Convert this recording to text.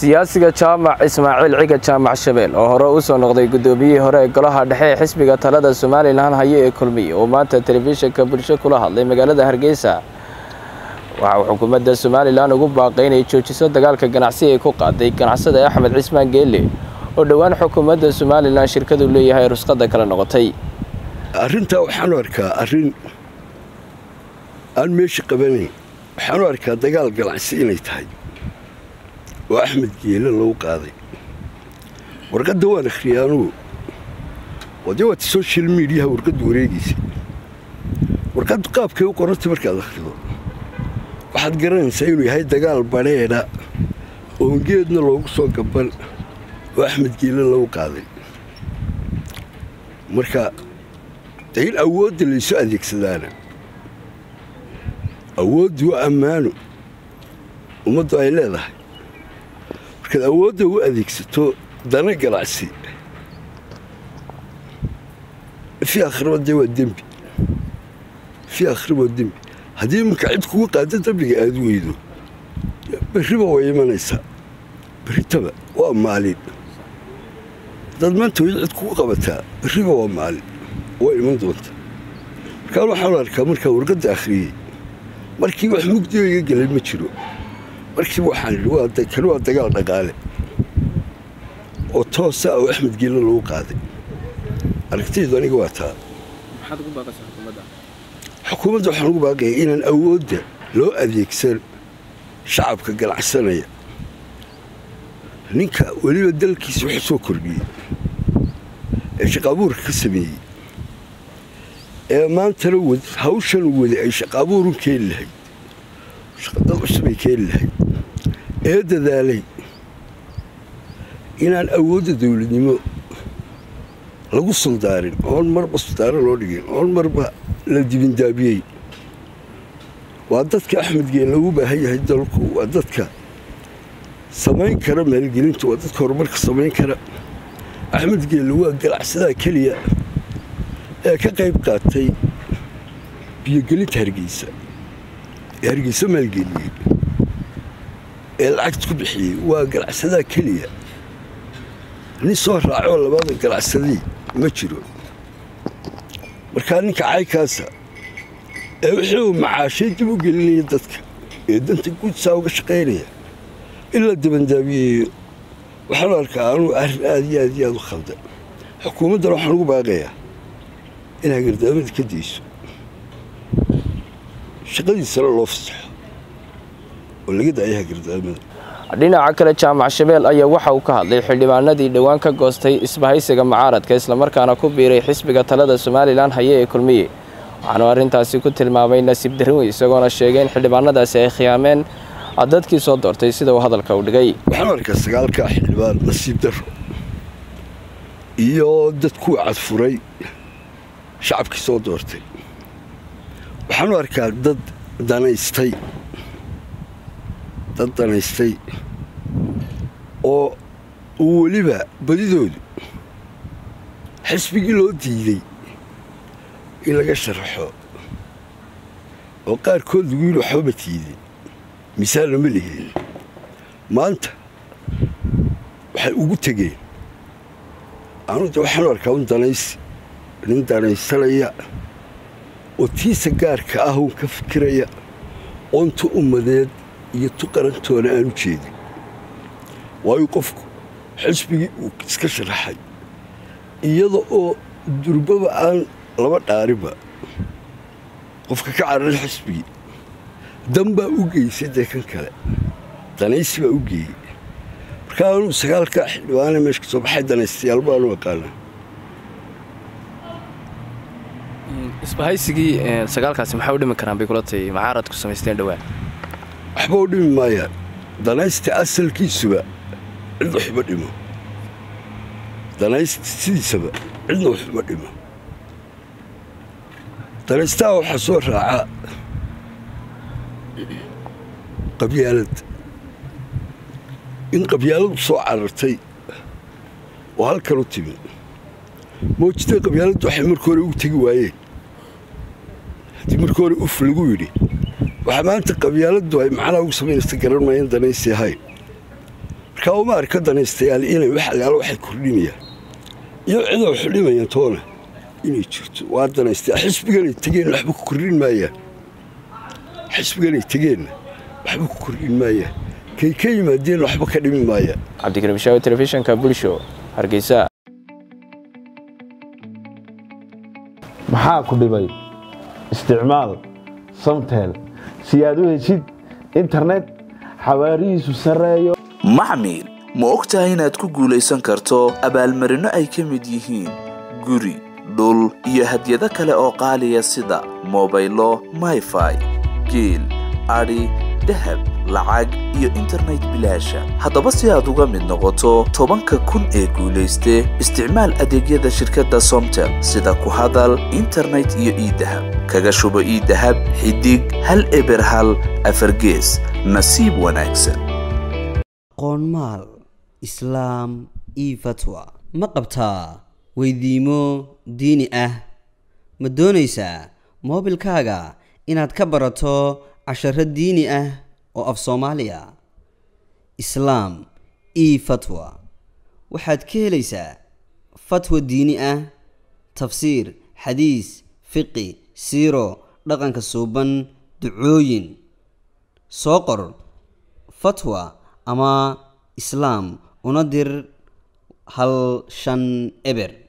siyaasiga jaamac ismaaciil ciga jaamac shabeel oo hore u soo noqday guddoomiyihii hore ee golaha dhexe ee xisbiga talada somalilan haye ee kulmiye oo maanta telefishinka bulsho kula hadlay magaalada hargeysa waxa uu xukuumadda somalilan ugu baaqay inay joojiso dagaalka ganacsi ay ku qaaday ganacsada axmed cismaan geelle oo dhowaan xukuumadda somalilan shirkadu leeyahay rusqadda kala noqotay arrintaa waxaanu arkaa arrin aan meesha qabanayn waxaanu arkaa dagaal ganacsi inay tahay oo axmed geele lagu qaaday warqadda waan akhriyay anugu oo dee waata social mediaha warqaddu wareegaysay warqaddu qaabkay u qorantay markaad akhrido waxaad garanaysaa inuu yahay dagaal badheedha oon geedna loogu soo gaban oo axmed geele lagu qaaday marka dee in awoodda laysu adeegsadaana awooddu waa ammaano ummaddu ay leedahay markaad awoodda u adeegsato dana ganacsi fii akhraba dee waa dembi fii akhraba waa dembi haddii iminka cid kugu qaado dembiga aad weydo berriba way imanaysaa berritaba waa maalin haddaad maanta weydo cid kugu qabataa berriba waa maalin waa iman doonta markaan waxaanu arkaa markaa warqadda akhriyey markii wax mugdiga iga gelay ma jiro markiiba waxaan idhi kani waa dagaal dhaqaale oo toosa oo axmed geelle lagu qaaday aragtaydu aniga waa taa xukuumadda waxaan ugu baaqaya inaan awoodda loo adeegsan shacabka ganacsanaya ninka weliba dalkiisa wuxuu soo kordhiyey ee shaqaabuurka ka sameeyey ee maantana hawshan wadi ay shaqaabuurun keeni lahayd shaqadad cusubay keeni lahayd ee dadaalay inaan awoodda dawladnimo lagu suldaarin oon marba suldaaro loo dhigin oon marba la dibindaabiyey waa dadka axmed geelle ugu baahan yahay dalku waa dadka samayn kara maalgelinta waa dadka horumarka samayn kara axmed geelle waa ganacsadaha keliya ee ka qayb qaatay biyogelinta hargeysa ee hargeysa maalgeliyey ee lacagta ku bixiyey waa ganacsadaha keliya nin soo raacoo labada ganacsadii ma jiro markaa ninka caykaasa ee wixii uu macaashay dib u gelinaya dadka ee danta guudsaa uga shaqaynaya in la dabandaabiyeeyo waxaanu arkaa anugu arrin aad iyo aad iyo aad u khaldan xukuumaddan waxaan ugu baaqayaa in hagardaamada ka dayso shaqadiisana loo fasaxo oo laga daayo hagardaamada dhinaca kale jaamac shabeel ayaa waxa uu ka hadlay xildhibaanadii dhowaan ka goostay isbahaysiga mucaaradka islamarkaana ku biiray xisbiga talada somalilan haye ee kulmiye waxaanu arrintaasi ku tilmaamay nasiib darri isagoona sheegay in xildhibaanadaasi ay khiyaameen dadkii soo doortay sida uu hadalka u dhigay waxaanu arkaa sagaalkaa xildhibaan nasiib darro iyo dad kuwa cadfuray shacabkii soo doortay waxaanu arkaa dad danaystay dad danaystay oo uu weliba badidoodu xisbigii loo diiday in laga sharaxo oo qaarkood lagu yidhi waxbama tiidin misaalna ma liheen maanta waxay ugu tegeen anuda waxaanu arkaa un danaysi nin danaysanaya oo tiisa gaarka ah uun ka fikiraya oonta ummadeed iyo tu qarantoona aan u jeedin waayo qofku xisbigii uu iska sharaxay iyada oo durbaba aan laba dhaarinba qofka ka cararay xisbigii dan baa u geysay dee kan kale danaysi baa u geeyey markaa anuu sagaalkaa xildhibaane meesha ka soo baxay danaystayaal baanu aqaanaa isbahaysigii sagaalkaasi maxay u dhimi karaan bay kula tahay macaaradku samaysteen dhowaan waxba u dhimi maayaan danaysta asalkiisuba cidna waxuma dhimo danaysta sidiisaba cidna waxuma dhimo danaystaha waxaa soo raaca qabyaalad in qabyaaladu soo carartay oo halkan u timi moojida qabyaaladdu waxay marka hore ugu tegi waayeen haddii marka hore uf lagu yidhi waxaa maanta qabyaaladdu ay macnaha ugu samaynaysa garan maayeen danaysi ahayn markaa uma arka danaystayaal inay wax allaala waxay kordhinayaan iyo cidoo xidhimayaan toona inay jirto waa danaystayaal xisbiganay tegeenna waxba ku kordhin maayaan xisbiganay tegeenna waxba ku kordhin maayaan kay ka yimaadeenna waxba ka dhimi maayaan cabdikariim shaawi telefishinka bulsho hargeysa maxaa ku dhibay isticmaal samtel si aad u heshid internet xawaarihiisu sarreeyo maxmil ma og tahay inaad ku guulaysan karto abaalmarinno ay ka mid yihiin guri dhul iyo hadyado kale oo qaaliya sida mobaylo mayfai geel adhi dahab lacag iyo internet bilaasha haddaba si aad uga mid noqoto tobanka kun ee guulayste isticmaal adeegyada shirkadda somtel sida ku hadal internet iyo iidahab kaga shubo iidahab xidig hal eber hal afargees nasiib wanaagsan qoonmaal islaam io fatwa ma qabtaa weydiimo diini ah ma doonaysaa moobilkaaga inaad ka barato casharo diini ah oo af soomaaliya islaam io fatwa waxaad ka helaysaa fatwa diini ah tafsiir xadiis fiqi siiro dhaqanka suuban ducooyin soo qor fatwa ama islaam una dir hal shan eber